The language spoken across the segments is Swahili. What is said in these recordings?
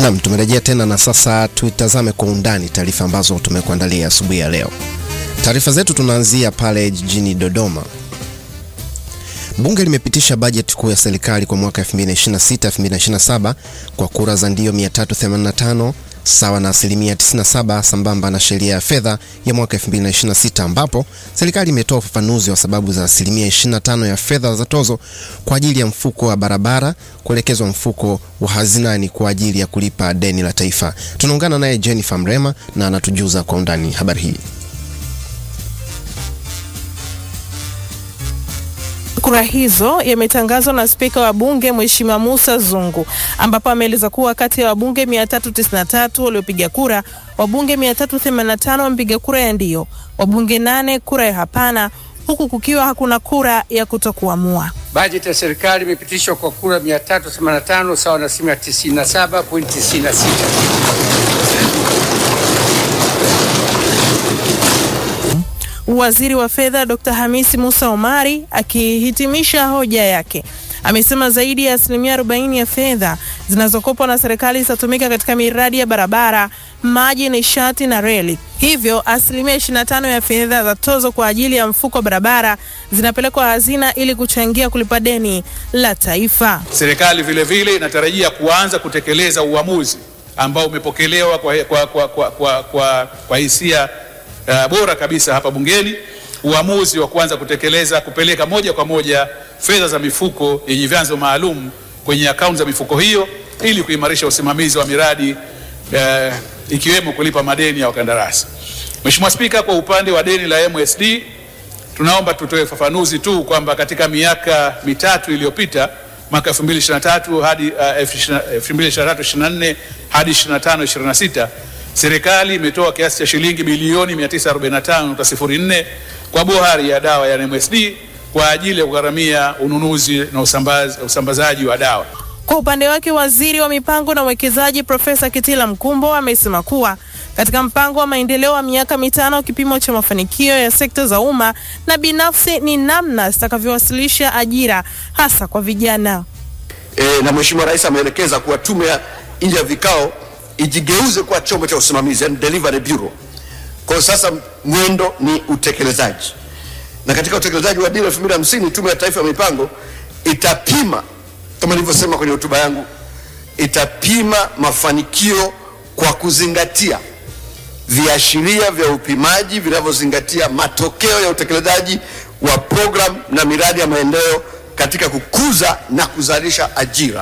Naam, tumerejea tena na sasa tutazame kwa undani taarifa ambazo tumekuandalia asubuhi ya leo. Taarifa zetu tunaanzia pale jijini Dodoma. Bunge limepitisha bajeti kuu ya serikali kwa mwaka 2026-2027 kwa kura za ndio 385 sawa na asilimia 97 sambamba na sheria ya fedha ya mwaka 2026 ambapo serikali imetoa ufafanuzi wa sababu za asilimia 25 ya fedha za tozo kwa ajili ya mfuko wa barabara kuelekezwa mfuko wa hazinani kwa ajili ya kulipa deni la taifa. Tunaungana naye Jennifer Mrema na anatujuza kwa undani habari hii. Kura hizo yametangazwa na spika wa bunge Mheshimiwa Musa Zungu, ambapo ameeleza kuwa kati ya wabunge 393 waliopiga kura, wabunge 385 wamepiga kura ya ndio, wabunge nane kura ya hapana, huku kukiwa hakuna kura ya kutokuamua. Bajeti ya serikali imepitishwa kwa kura 385 sawa na asilimia 97.96. Waziri wa fedha Dr. Hamisi Musa Omari akihitimisha hoja yake amesema zaidi ya asilimia 40 ya fedha zinazokopwa na serikali zitatumika katika miradi ya barabara, maji, nishati na reli. Hivyo asilimia 25 ya fedha za tozo kwa ajili ya mfuko wa barabara zinapelekwa hazina ili kuchangia kulipa deni la taifa. Serikali vile vile inatarajia kuanza kutekeleza uamuzi ambao umepokelewa kwa, kwa, kwa, kwa, kwa, kwa, kwa hisia uh, bora kabisa hapa bungeni, uamuzi wa kuanza kutekeleza kupeleka moja kwa moja fedha za mifuko yenye vyanzo maalum kwenye akaunti za mifuko hiyo ili kuimarisha usimamizi wa miradi uh, ikiwemo kulipa madeni ya wakandarasi. Mheshimiwa Spika, kwa upande wa deni la MSD tunaomba tutoe ufafanuzi tu kwamba katika miaka mitatu iliyopita mwaka 2023 hadi uh, 2023-24 hadi 25-26 serikali imetoa kiasi cha shilingi bilioni 945.04 kwa bohari ya dawa ya MSD kwa ajili ya kugharamia ununuzi na usambaz, usambazaji wa dawa. Kwa upande wake waziri wa mipango na uwekezaji Profesa Kitila Mkumbo amesema kuwa katika mpango wa maendeleo wa miaka mitano, kipimo cha mafanikio ya sekta za umma na binafsi ni namna zitakavyowasilisha ajira hasa kwa vijana. E, na Mheshimiwa Rais ameelekeza kuwa tume ya nje ya vikao ijigeuze kuwa chombo cha usimamizi, yani delivery bureau. Kwa sasa mwendo ni utekelezaji, na katika utekelezaji wa dira 2050 tume ya taifa ya mipango itapima kama nilivyosema kwenye hotuba yangu, itapima mafanikio kwa kuzingatia viashiria vya upimaji vinavyozingatia matokeo ya utekelezaji wa program na miradi ya maendeleo katika kukuza na kuzalisha ajira,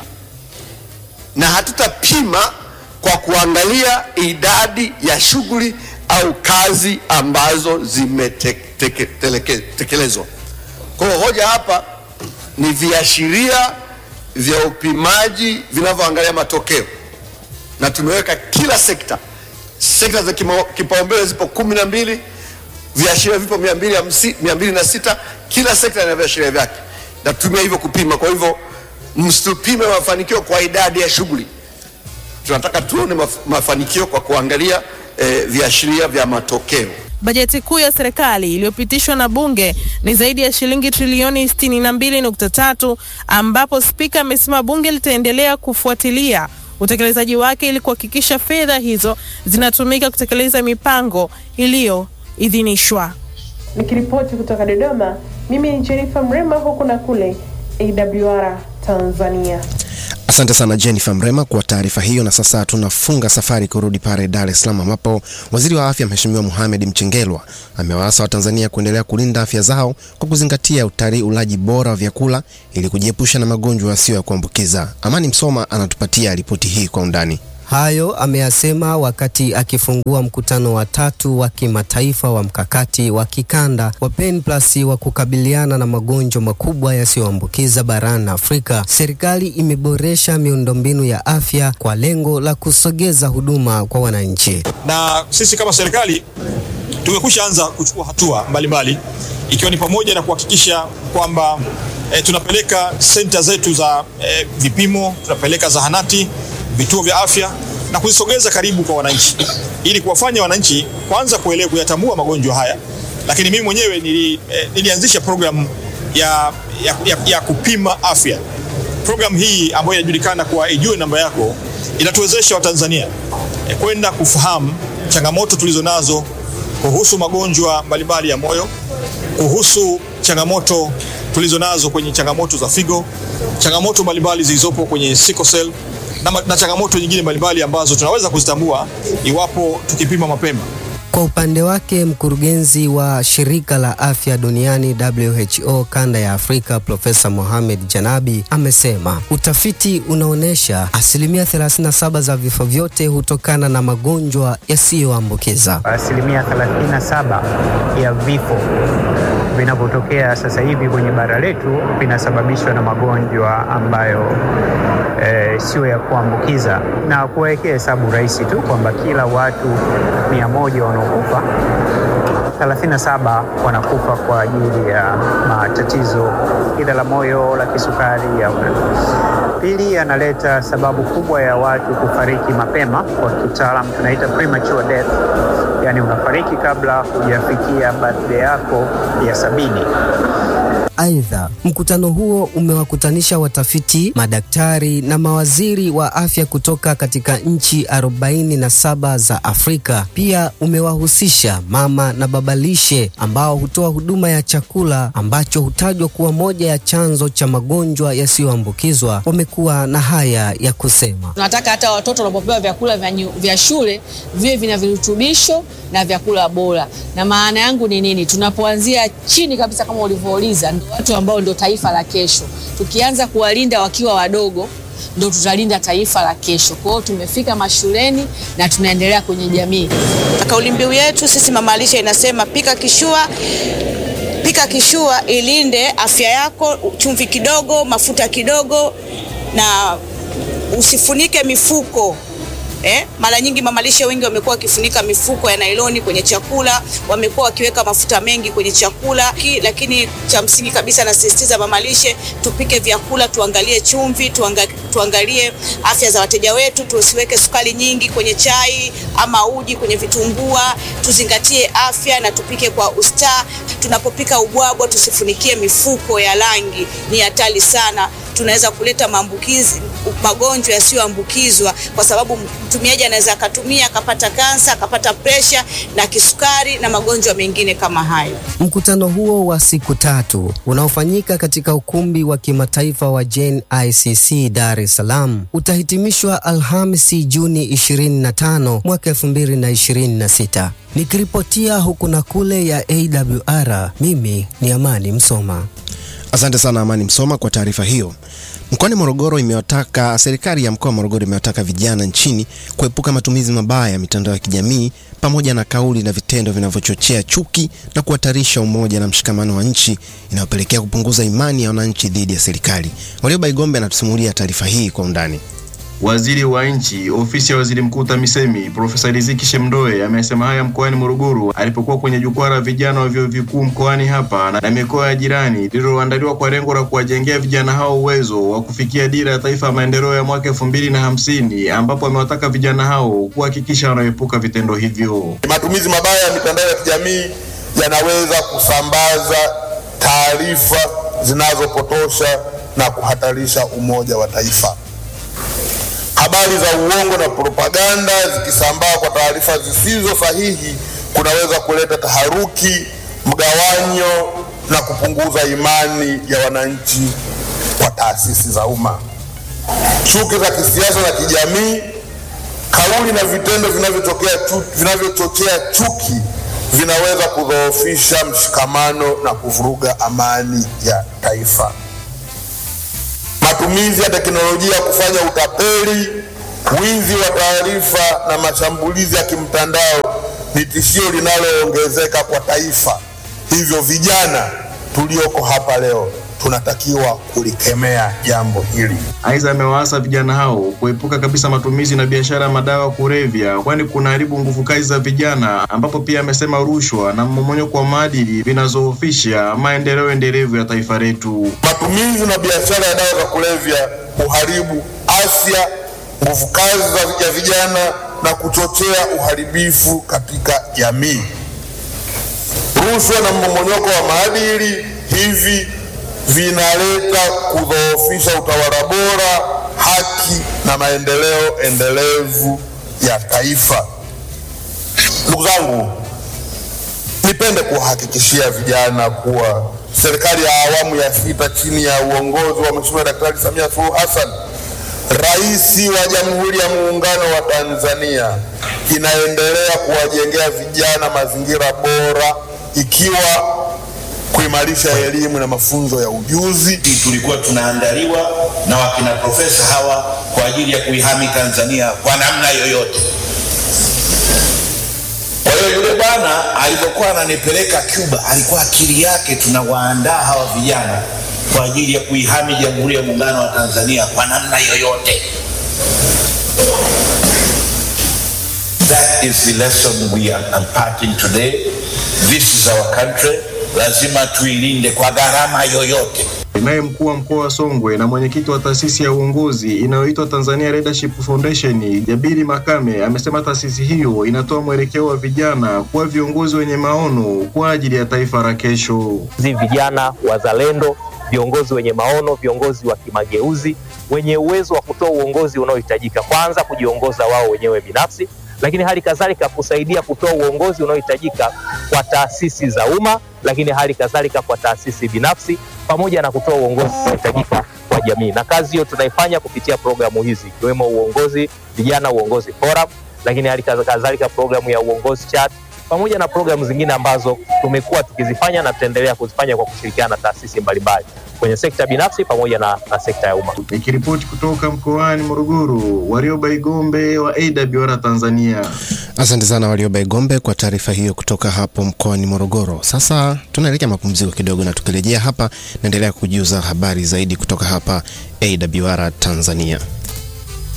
na hatutapima kwa kuangalia idadi ya shughuli au kazi ambazo zimetekelezwa. Kwa hiyo hoja hapa ni viashiria vya upimaji vinavyoangalia matokeo, na tumeweka kila sekta sekta za kipaumbele zipo kumi na mbili, viashiria vipo mia mbili mia mbili na sita. Kila sekta ina viashiria vyake, na tutumia hivyo kupima. Kwa hivyo msitupime mafanikio kwa idadi ya shughuli, tunataka tuone maf mafanikio kwa kuangalia eh, viashiria vya matokeo. Bajeti kuu ya serikali iliyopitishwa na bunge ni zaidi ya shilingi trilioni 62.3 ambapo spika amesema bunge litaendelea kufuatilia utekelezaji wake ili kuhakikisha fedha hizo zinatumika kutekeleza mipango iliyoidhinishwa. Nikiripoti kutoka Dodoma, mimi ni Jennifer Mrema, huku na kule AWR Tanzania. Asante sana Jennifer Mrema kwa taarifa hiyo. Na sasa tunafunga safari kurudi pale Dar es Salaam, ambapo waziri wa afya Mheshimiwa Mohamed Mchengerwa amewaasa Watanzania kuendelea kulinda afya zao kwa kuzingatia utalii, ulaji bora wa vyakula ili kujiepusha na magonjwa yasiyo ya kuambukiza. Amani Msoma anatupatia ripoti hii kwa undani. Hayo ameyasema wakati akifungua mkutano wa tatu wa kimataifa wa mkakati wa kikanda wa Pen Plus wa kukabiliana na magonjwa makubwa yasiyoambukiza barani Afrika. Serikali imeboresha miundombinu ya afya kwa lengo la kusogeza huduma kwa wananchi. Na sisi kama serikali tumekwisha anza kuchukua hatua mbalimbali ikiwa ni pamoja na kuhakikisha kwamba e, tunapeleka senta zetu za e, vipimo, tunapeleka zahanati vituo vya afya na kuzisogeza karibu kwa wananchi ili kuwafanya wananchi kwanza kuelewa kuyatambua magonjwa haya, lakini mimi mwenyewe nili, eh, nilianzisha programu ya, ya, ya, ya kupima afya Programu hii ambayo inajulikana kwa Ijue Namba Yako inatuwezesha Watanzania eh, kwenda kufahamu changamoto tulizo nazo kuhusu magonjwa mbalimbali ya moyo, kuhusu changamoto tulizo nazo kwenye changamoto za figo, changamoto mbalimbali zilizopo kwenye sickle cell na, ma- na changamoto nyingine mbalimbali ambazo tunaweza kuzitambua iwapo tukipima mapema. Kwa upande wake mkurugenzi wa shirika la afya duniani WHO kanda ya Afrika Profesa Mohamed Janabi amesema utafiti unaonyesha asilimia 37 za vifo vyote hutokana na magonjwa yasiyoambukiza. Asilimia 37 ya vifo vinavyotokea sasa hivi kwenye bara letu vinasababishwa na magonjwa ambayo eh, sio ya kuambukiza, na kuwekea hesabu rahisi tu kwamba kila watu mia moja wanaokufa 37 wanakufa kwa ajili ya matatizo aidha la moyo, la kisukari au Pili, analeta sababu kubwa ya watu kufariki mapema, kwa kitaalamu tunaita premature death, yaani unafariki kabla hujafikia birthday yako ya sabini. Aidha, mkutano huo umewakutanisha watafiti, madaktari na mawaziri wa afya kutoka katika nchi 47 za Afrika. Pia umewahusisha mama na baba lishe ambao hutoa huduma ya chakula ambacho hutajwa kuwa moja ya chanzo cha magonjwa yasiyoambukizwa. Wamekuwa na haya ya kusema. Tunataka hata watoto wanapopewa vyakula vya, nyu- vya shule viwe vina virutubisho na vyakula bora. Na maana yangu ni nini? Tunapoanzia chini kabisa, kama ulivyouliza, ndio watu ambao ndio taifa la kesho. Tukianza kuwalinda wakiwa wadogo, ndio tutalinda taifa la kesho. Kwa hiyo tumefika mashuleni na tunaendelea kwenye jamii. Kauli mbiu yetu sisi mama lishe inasema pika kishua pika kishua, ilinde afya yako, chumvi kidogo, mafuta kidogo, na usifunike mifuko Eh, mara nyingi mamalishe wengi wamekuwa wakifunika mifuko ya nailoni kwenye chakula, wamekuwa wakiweka mafuta mengi kwenye chakula ki, lakini cha msingi kabisa nasisitiza mamalishe, tupike vyakula, tuangalie chumvi, tuanga, tuangalie afya za wateja wetu, tusiweke sukari nyingi kwenye chai ama uji kwenye vitumbua, tuzingatie afya na tupike kwa ustaa. Tunapopika ubwabwa tusifunikie mifuko ya rangi, ni hatari sana tunaweza kuleta maambukizi magonjwa yasiyoambukizwa kwa sababu mtumiaji anaweza akatumia akapata kansa akapata presha na kisukari na magonjwa mengine kama hayo. Mkutano huo wa siku tatu unaofanyika katika ukumbi wa kimataifa wa Jane ICC Dar es Salaam utahitimishwa Alhamisi Juni 25 mwaka 2026. Nikiripotia huku na kule ya AWR, mimi ni Amani Msoma. Asante sana Amani Msoma kwa taarifa hiyo. Mkoani Morogoro imewataka serikali ya mkoa wa Morogoro imewataka vijana nchini kuepuka matumizi mabaya ya mitandao ya kijamii pamoja na kauli na vitendo vinavyochochea chuki na kuhatarisha umoja na mshikamano wa nchi inayopelekea kupunguza imani ya wananchi dhidi ya serikali. Warioba Igombe anatusimulia taarifa hii kwa undani. Waziri wa Nchi, Ofisi ya Waziri Mkuu TAMISEMI, Profesa Riziki Shemdoe amesema haya mkoani Morogoro alipokuwa kwenye jukwaa la vijana wa vyuo vikuu mkoani hapa na mikoa ya jirani lililoandaliwa kwa lengo la kuwajengea vijana hao uwezo wa kufikia dira ya taifa ya maendeleo ya mwaka elfu mbili na hamsini ambapo amewataka vijana hao kuhakikisha wanaepuka vitendo hivyo. Matumizi mabaya ya mitandao ya kijamii yanaweza kusambaza taarifa zinazopotosha na kuhatarisha umoja wa taifa. Habari za uongo na propaganda zikisambaa kwa taarifa zisizo sahihi kunaweza kuleta taharuki, mgawanyo na kupunguza imani ya wananchi kwa taasisi za umma. Chuki za kisiasa na kijamii, kauli na vitendo vinavyotokea chu, vinavyochochea chuki vinaweza kudhoofisha mshikamano na kuvuruga amani ya taifa. Matumizi ya teknolojia kufanya utapeli, wizi wa taarifa na mashambulizi ya kimtandao ni tishio linaloongezeka kwa taifa. Hivyo vijana tulioko hapa leo tunatakiwa kulikemea jambo hili. Aidha, amewaasa vijana hao kuepuka kabisa matumizi na biashara ya madawa ya kulevya, kwani kunaharibu nguvu kazi za vijana, ambapo pia amesema rushwa na mmomonyoko wa maadili vinazoofisha maendeleo endelevu ya taifa letu. Matumizi na biashara ya dawa za kulevya huharibu afya, nguvu kazi za- ya vijana na kuchochea uharibifu katika jamii. Rushwa na mmomonyoko wa maadili hivi vinaleta kudhoofisha utawala bora, haki na maendeleo endelevu ya taifa. Ndugu zangu, nipende kuwahakikishia vijana kuwa serikali ya awamu ya sita chini ya uongozi wa Mheshimiwa Daktari Samia Suluhu Hassan, Rais wa Jamhuri ya Muungano wa Tanzania, inaendelea kuwajengea vijana mazingira bora ikiwa kuimarisha elimu na mafunzo ya ujuzi. Tulikuwa tunaandaliwa na wakina profesa hawa kwa ajili ya kuihami Tanzania kwa namna yoyote. Kwa hiyo yule bwana alipokuwa ananipeleka Cuba, alikuwa akili yake tunawaandaa hawa vijana kwa ajili ya kuihami Jamhuri ya Muungano wa Tanzania kwa namna yoyote. That is the lesson we are imparting today. This is our country. Lazima tuilinde kwa gharama yoyote. Naye mkuu wa mkoa wa Songwe na mwenyekiti wa taasisi ya uongozi inayoitwa Tanzania Leadership Foundation, Jabiri Makame, amesema taasisi hiyo inatoa mwelekeo wa vijana kuwa viongozi wenye maono kwa ajili ya taifa la kesho. Hizi vijana wazalendo, viongozi wenye maono, viongozi wa kimageuzi, wenye uwezo wa kutoa uongozi unaohitajika, kwanza kujiongoza wao wenyewe binafsi, lakini hali kadhalika kusaidia kutoa uongozi unaohitajika kwa taasisi za umma, lakini hali kadhalika kwa taasisi binafsi, pamoja na kutoa uongozi unaohitajika kwa jamii. Na kazi hiyo tunaifanya kupitia programu hizi ikiwemo uongozi vijana, uongozi forum, lakini hali kadhalika programu ya uongozi chat pamoja na programu zingine ambazo tumekuwa tukizifanya na tutaendelea kuzifanya kwa kushirikiana na taasisi mbalimbali kwenye sekta binafsi pamoja na, na sekta ya umma. Nikiripoti kutoka mkoani Morogoro, Warioba Igombe wa AWR Tanzania. Asante sana Warioba Igombe kwa taarifa hiyo kutoka hapo mkoani Morogoro. Sasa tunaelekea mapumziko kidogo, na tukirejea hapa naendelea kujuza habari zaidi kutoka hapa AWR Tanzania.